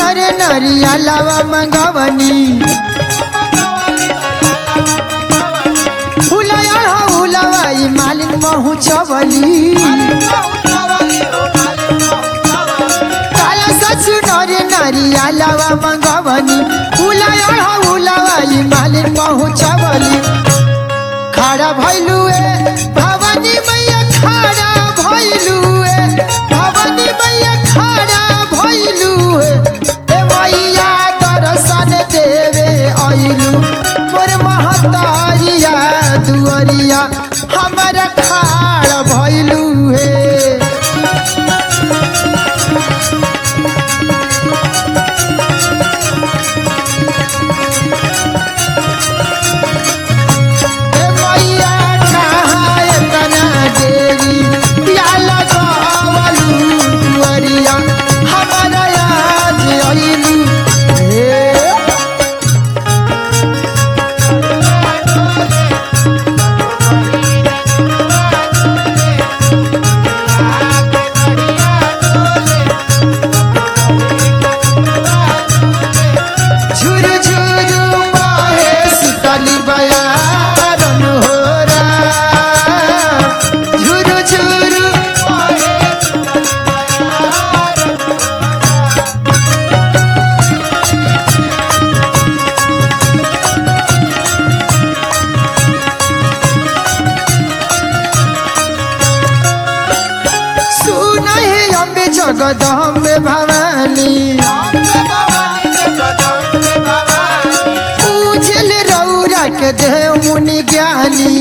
नरे नरिया लावा मंगवनी फुलया हुलवाई मालिन पहुँचवली काला सचु नरे नरिया लावा मंगवनी फुलया हुलवाई मालिन पहुँचवली खड़ा भैलुए भवानी मैया खड़ा भैलुए भवानी मैया खड़ा भैलुए ए मैया दर्शन देवे आइलू मोर महतारिया दुअरिया हमारा खाड़ भैलू हे ए मैया कहाँ एतना देरी प्याला गवलू दुअरिया हमारा आज आइलू हे झुरु झुरु बहे शीतली बयारन होरा झुरु झुरु बहे सुना है अम्बे जगदम्बे भवानी पूजल रौरा के देव मुनि ज्ञानी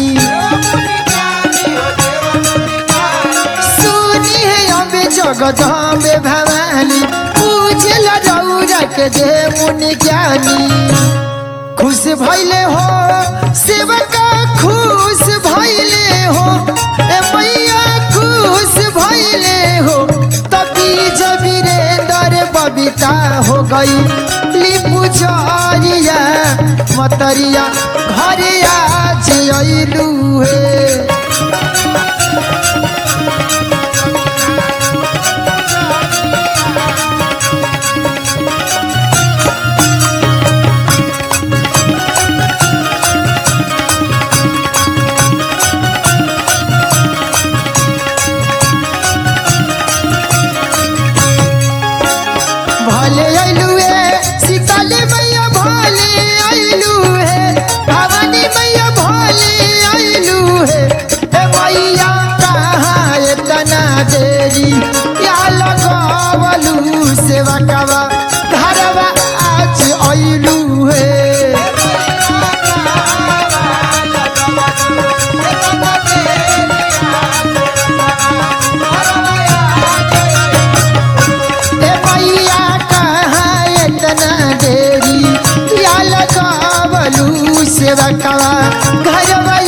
सुनी है अम्बे जगदम्बे भवानी पूजल रौरा के देव मुनि ज्ञानी खुश भैले हो सेवका खुश भैले हो ए मैया खुश भैले हो तभी जब वीरेंद्र बबीता हो गई लिपू जरिया मतरिया घरे आज अइलू हे भले अइलू हे सीताले मैया भले अइलू हे भवानी मैया भले अइलू हे ए मैया कहाँ एतना देरी या लगवलू सेवा कवा घरवा आज अइलू हे ए मैया कहाँ एतना देरी या लगवलू सेवा कवा घरवा